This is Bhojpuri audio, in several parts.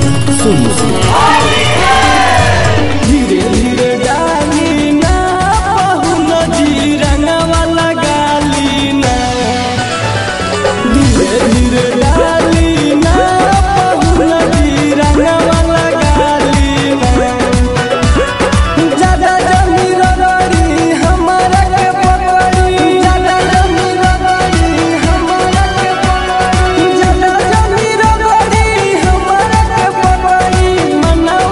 सुनी धीरे धीरे डाली ना बहु नदी रंगवा लगाली ना धीरे धीरे डाली ना बहु नदी रंगवा लगाली ना ज्यादा जमी रगड़ी हमारा के पकड़ी ज्यादा जमी रगड़ी हमारा के पकड़ी ज्यादा जमी रगड़ी हमारा के पकड़ी मना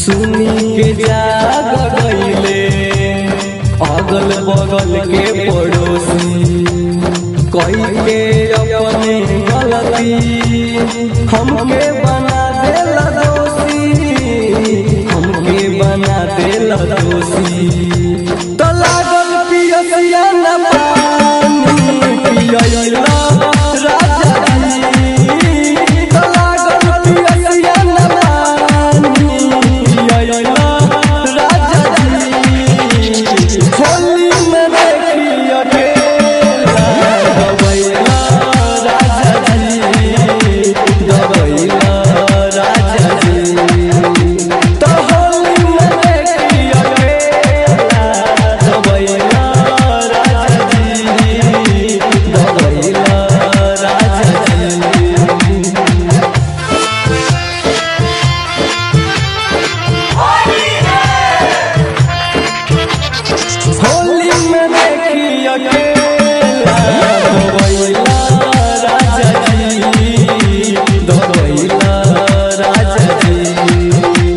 सुनी के जाग गईले अगल बगल के पड़ोसी कई के अपने गलती हमके बना देला दोषी हमके बना देला दोषी तो लागल पियसिया न पानी पियला राजा जी तो लागल पियसिया न पानी पियला राजा जी होली में देखी अकेला गवैला राजा जी गवैला राजा जी तो होली में देखी अकेला गवैला राजा जी गवैला राजा जी होली में देखी अकेला दबैला राजा जी दबैला राजा जी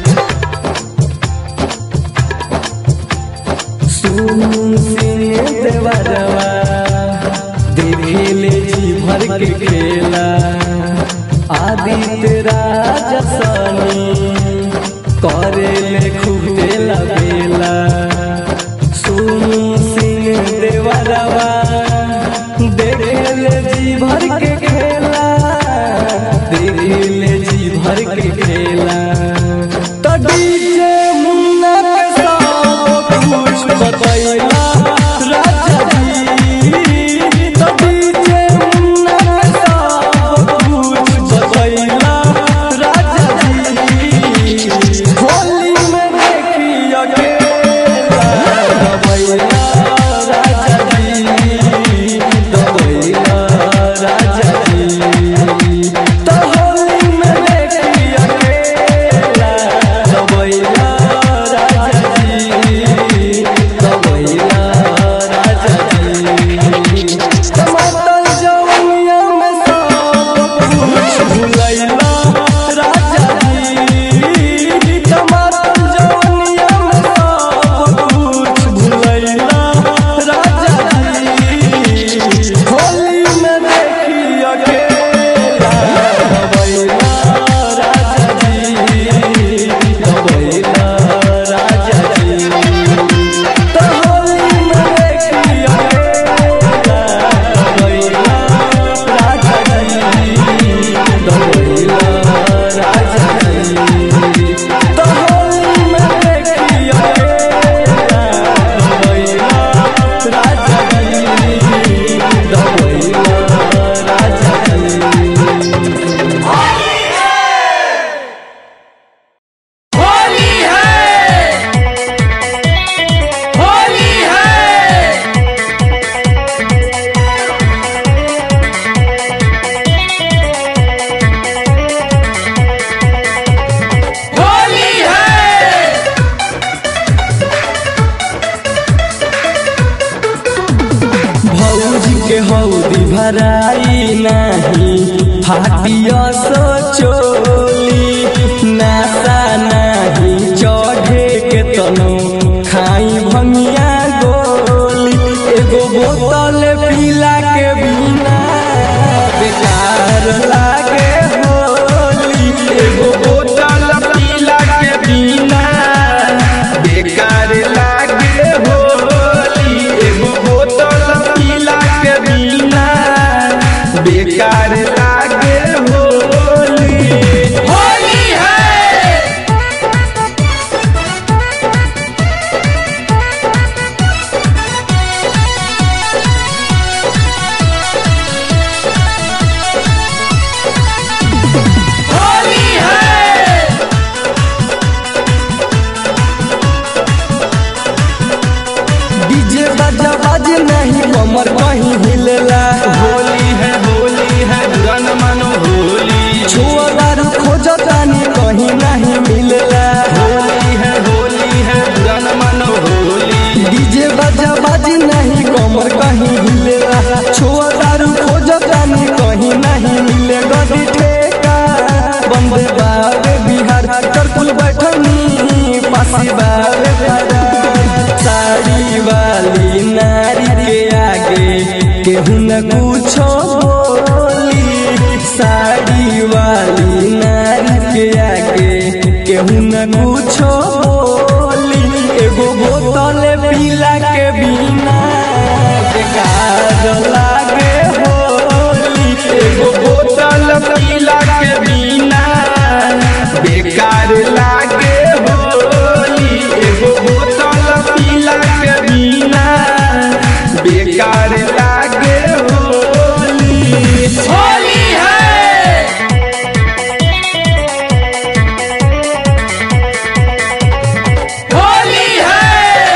सुन सिंह देवरवा देखेले जी भर के खेला आदित्य राजा सनी करेले खूब तेला बेला सुन सिंह देवरवा देखेले जी भर के खेला देखेले जी भर के खेला तो डीजे मुन्ना के सब कुछ बतैला राजा जी तो डीजे मुन्ना के सब कुछ बतैला राजा जी होली में देखी अकेला दबैला राजा जी दबैला राजा जी तो होली में देखी अकेला दबैला राजा जी दबैला राजा जी टमाटर जवनिया में सब कुछ भुलैला राजा जी टमाटर जवनिया में सब कुछ भुलैला राजा जी होली में देखी अकेला दबैला राजा जी दबैला राजा जी तो होली में देखी अकेला दबैला राजा जी दबैला राजा जी तो होली में देखी अकेला दबैला राजा जी दबैला राजा जी होली है होली है होली है भौजी के हौदी भराई नहीं फाटिया सो चोली नासा नहीं चढ़े के तनो खाई भंगिया गोली एगो बोतल पीला के बिना बेकार लागे होली एगो बोतल पीला के बिना बेकार लागे होली एगो बोतल पीला के बिना बेकार लागे होली न कुछो बोली साड़ी वाली नारी के आगे केहू न कुछो बोली एगो बोतल पीला के बिना बेकार लागे होली एगो बोतल पीला के बिना बेकार लागे होली एगो बोतल पीला के बिना बेकार लागे होली होली है होली है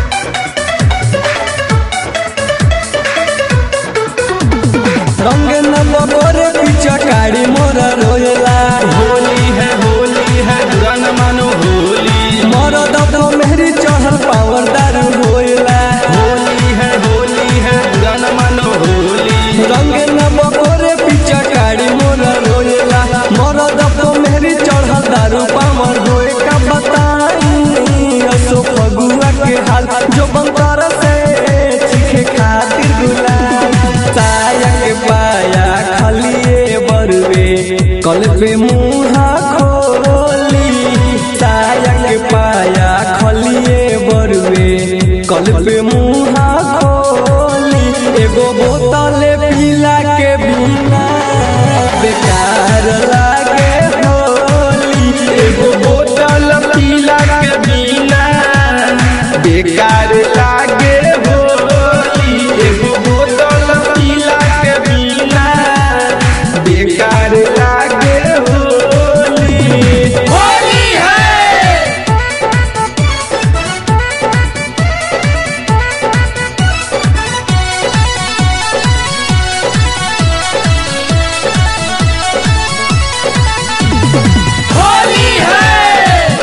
रंग न बगोरे पिचकारी मोर रोयला होली है होली है रन मानो होली मोर दबो मेहरी चढ़ल पावर दारू होयला होली है होली है रन मानो होली रंग न बगोरे पिचकारी मोर रोयला मोर दबो मेहरी चढ़ल दारू पावर होए का बताई असो फगुआ के हाल जो बंतर से चीखे खातिर गुलाल साया के पाया खलिए बरुए कल पे मुहा खोली साया के पाया खलिए बरुए कल पे मुहा खोली एगो बोतल पीला के बिना बेकार लागे होली एगो बोतल पीला के बिना बेकार लागे होली एगो बोतल पीला के बिना बेकार लागे होली होली है होली है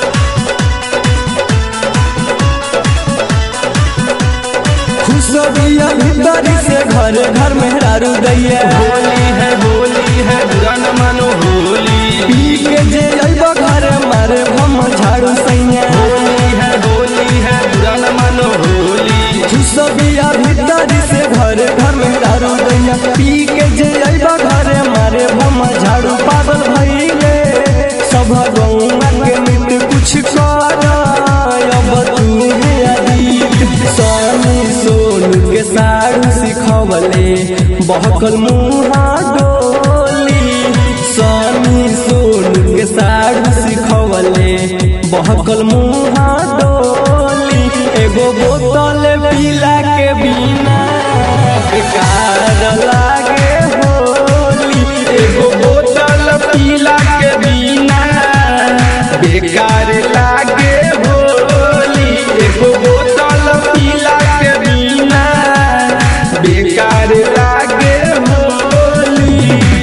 खुशबिया भीतरी से घर घर में रारू दैया होली है होली है रन मानो होली पी के जे अइबा घर मारे भम झाड़ू सैया होली है होली है रन मानो होली खुशबिया भीतरी से घर घर में दारू दैया पी के जे अइबा घर मारे भम झाड़ू पागल भइले सब गौवा के मिट कुछ कर अब तू है अदीत सोनी सोनू के साड़ू सिखवले बहकल मुहा डोली सोनी सोनू के साड़ू सिखवले बहकल मुहा डोली एगो बोतल पीला के बिना बेकार लागे होली एगो बोतल पीला के बिना बेकार लागे होली एगो बोतल पीला के बिना बेकार लागे होली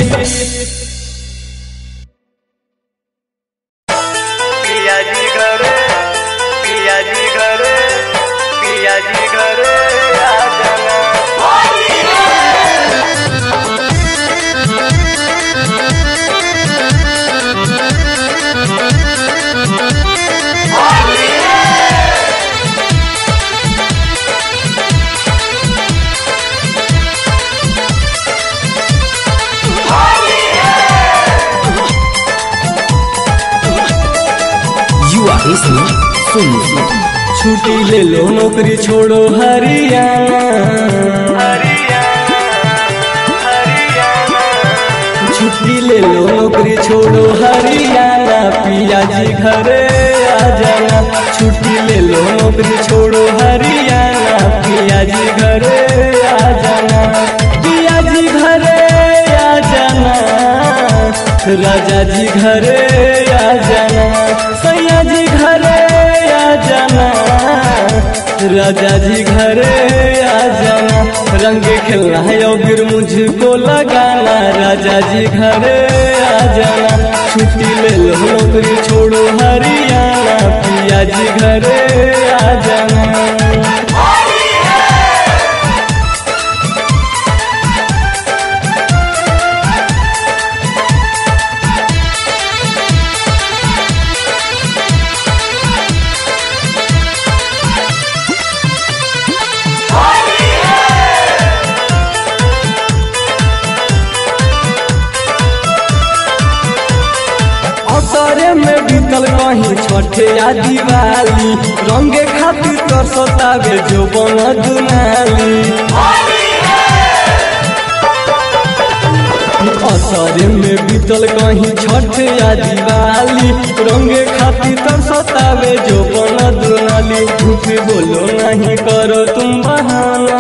पिया जी घरे पिया जी घरे पिया जी घरे आ जाना छुट्टी ले लो नौकरी छोड़ो हरियाणा हरियाणा हरियाणा छुट्टी ले लो नौकरी छोड़ो हरियाणा पिया जी घरे आ जाना छुट्टी ले लो नौकरी छोड़ो हरियाणा पिया जी घरे आ जाना पिया जी घरे आ जाना राजा जी घरे आ जाना सैया जी घरे आ जाना राजा जी घरे आ जाना रंग खेलना है और फिर मुझको लगाना राजा जी घरे आ जाना छुट्टी ले लो नौकरी छोड़ो हरियाणा पिया जी घरे आ जाना बीतल कहीं छठे या दिवाली रंगे खातिर तर सतावे जो बन दुनाली असरे में बीतल कहीं छठ या दिवाली रंगे खातिर तर सतावे जो बन दुनाली झूठ बोलो नहीं करो तुम बहाना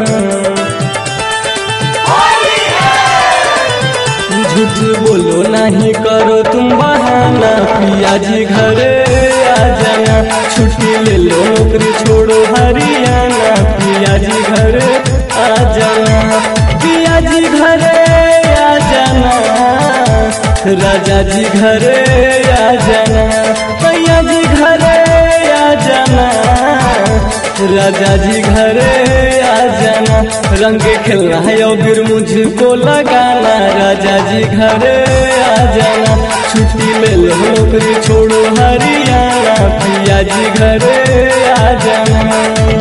झूठ बोलो नहीं करो तुम बहाना पिया जी घरे आ जाना छुट्टी ले लो नौकरी छोड़ो हरियाणा पिया जी घरे आ जाना पिया जी घरे आ जाना राजा जी घरे आ जाना भैया जी घरे आ जाना राजा जी घरे आ जाना रंग खेलना है और फिर मुझको लगाना राजा जी घरे आ जाना छुट्टी ले लो नौकरी छोड़ो हरियाणा पिया जी घरे आ जाना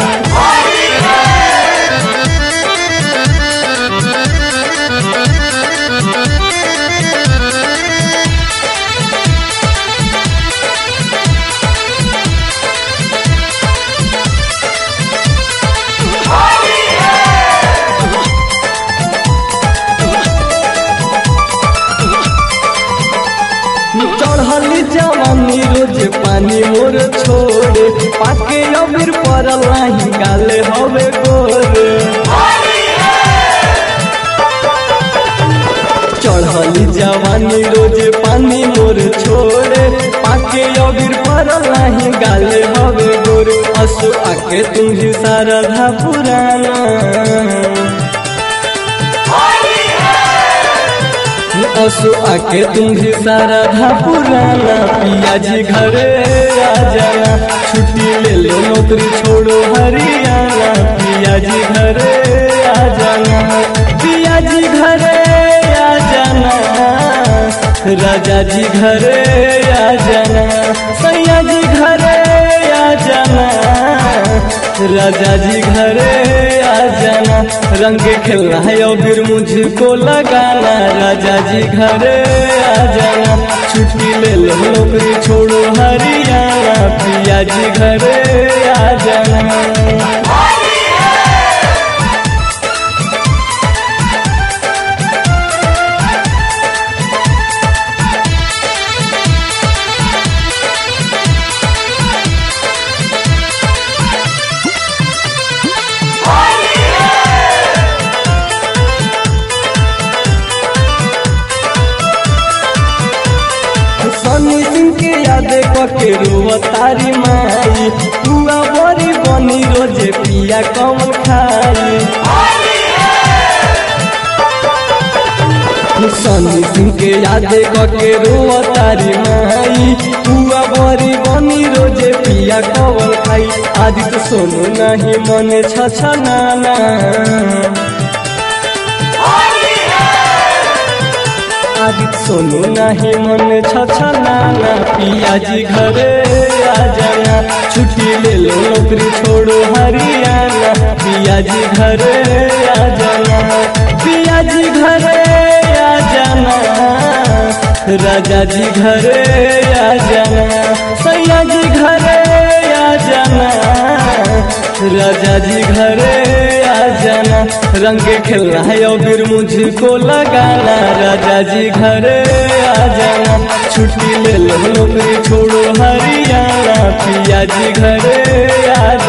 चढ़ली जवानी रोज पानी मोर छोड़े पाके अबीर पड़ल नाही गाले हवे गोरे चढ़ली जवानी रोज पानी मोर छोड़े पाके अबीर पड़ल नाही गाले हवे गोरे असु आके तुझी सारधा पुराना असु आके तुम्ही सारा धा पुराना पिया जी घरे आ जाना छुट्टी ले लो नौकरी छोड़ो हरियाणा पिया जी घरे आ जाना पिया जी घरे आ जाना राजा जी घरे आ जाना सैया जी घरे आ जाना राजा जी घरे आ जाना रंग खेलना है और फिर मुझको लगाना राजा जी घरे आ जाना छुट्टी ले लो नौकरी छोड़ो हरियाणा पिया जी घरे आ जाना सनी सिंह के याद कके रुआ तारी माई पुआ बड़ी बनी रोजे पिया कम खाई सनी सिंह के याद कके रुआ तारी माई पुआ बड़ी बनी रोजे पिया कम खाई आदित्य सोनू नहीं मन छछनाना आदित सोनू नहीं मन छछनाना पिया जी घरे आ जाना छुट्टी ले लो नौकरी छोड़ो हरियाणा पिया जी घरे आ जाना पिया जी घरे आ जाना राजा जी घरे आ जाना सैया जी घरे आ जाना राजा जी घरे आ जाना रंग खेलना है और फिर मुझको लगाना राजा जी घरे आ जाना छुट्टी ले लो नौकरी छोड़ो हरियाणा पिया जी घरे आ